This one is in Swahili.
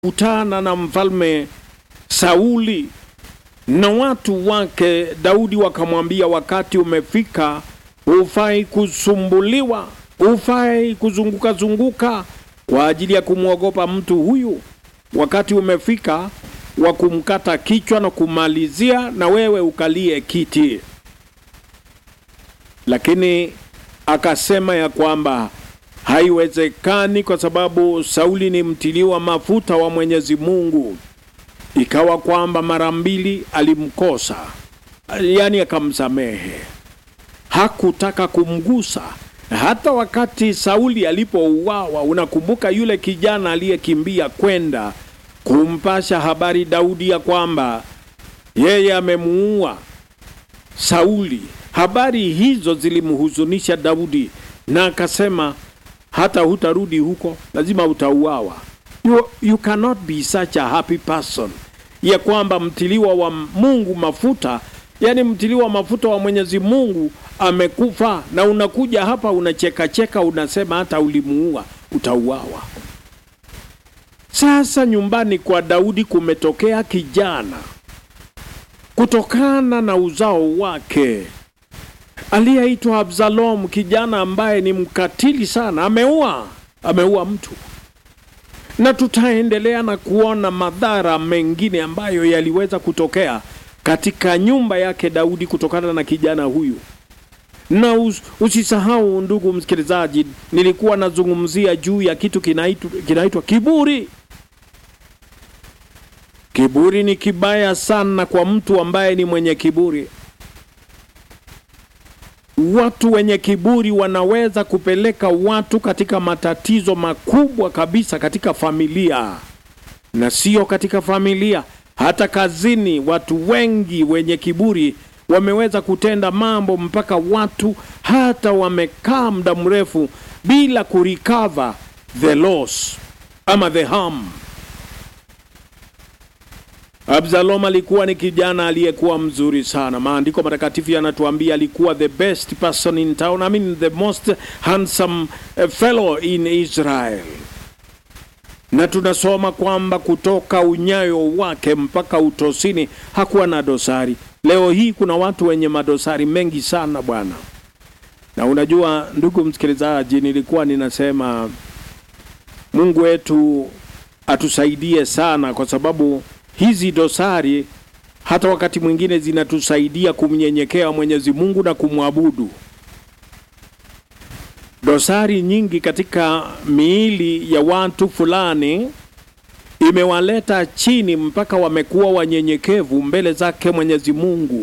kutana na mfalme Sauli na watu wake. Daudi wakamwambia, wakati umefika, hufai kusumbuliwa, hufai kuzunguka zunguka kwa ajili ya kumwogopa mtu huyu. Wakati umefika wa kumkata kichwa na kumalizia, na wewe ukalie kiti. Lakini akasema ya kwamba haiwezekani, kwa sababu Sauli ni mtiliwa mafuta wa Mwenyezi Mungu. Ikawa kwamba mara mbili alimkosa, yaani akamsamehe, hakutaka kumgusa. Hata wakati Sauli alipouawa, unakumbuka yule kijana aliyekimbia kwenda kumpasha habari Daudi ya kwamba yeye amemuua Sauli. Habari hizo zilimhuzunisha Daudi, na akasema hata hutarudi huko, lazima utauawa. You, you cannot be such a happy person, ya kwamba mtiliwa wa Mungu mafuta, yani mtiliwa mafuta wa Mwenyezi Mungu amekufa, na unakuja hapa unachekacheka, unasema hata ulimuua, utauawa. Sasa nyumbani kwa Daudi kumetokea kijana kutokana na uzao wake aliyeitwa Absalom, kijana ambaye ni mkatili sana, ameua ameua mtu, na tutaendelea na kuona madhara mengine ambayo yaliweza kutokea katika nyumba yake Daudi kutokana na kijana huyu. Na us, usisahau ndugu msikilizaji, nilikuwa nazungumzia juu ya kitu kinaitwa kinaitwa kiburi. Kiburi ni kibaya sana kwa mtu ambaye ni mwenye kiburi. Watu wenye kiburi wanaweza kupeleka watu katika matatizo makubwa kabisa katika familia, na sio katika familia, hata kazini. Watu wengi wenye kiburi wameweza kutenda mambo mpaka watu hata wamekaa muda mrefu bila kurecover the loss ama the harm. Absalom alikuwa ni kijana aliyekuwa mzuri sana. Maandiko matakatifu yanatuambia alikuwa the best person in town, I mean the most handsome fellow in Israel. Na tunasoma kwamba kutoka unyayo wake mpaka utosini hakuwa na dosari. Leo hii kuna watu wenye madosari mengi sana bwana. Na unajua ndugu msikilizaji, nilikuwa ninasema Mungu wetu atusaidie sana kwa sababu hizi dosari hata wakati mwingine zinatusaidia kumnyenyekea Mwenyezi Mungu na kumwabudu. Dosari nyingi katika miili ya watu fulani imewaleta chini mpaka wamekuwa wanyenyekevu mbele zake Mwenyezi Mungu.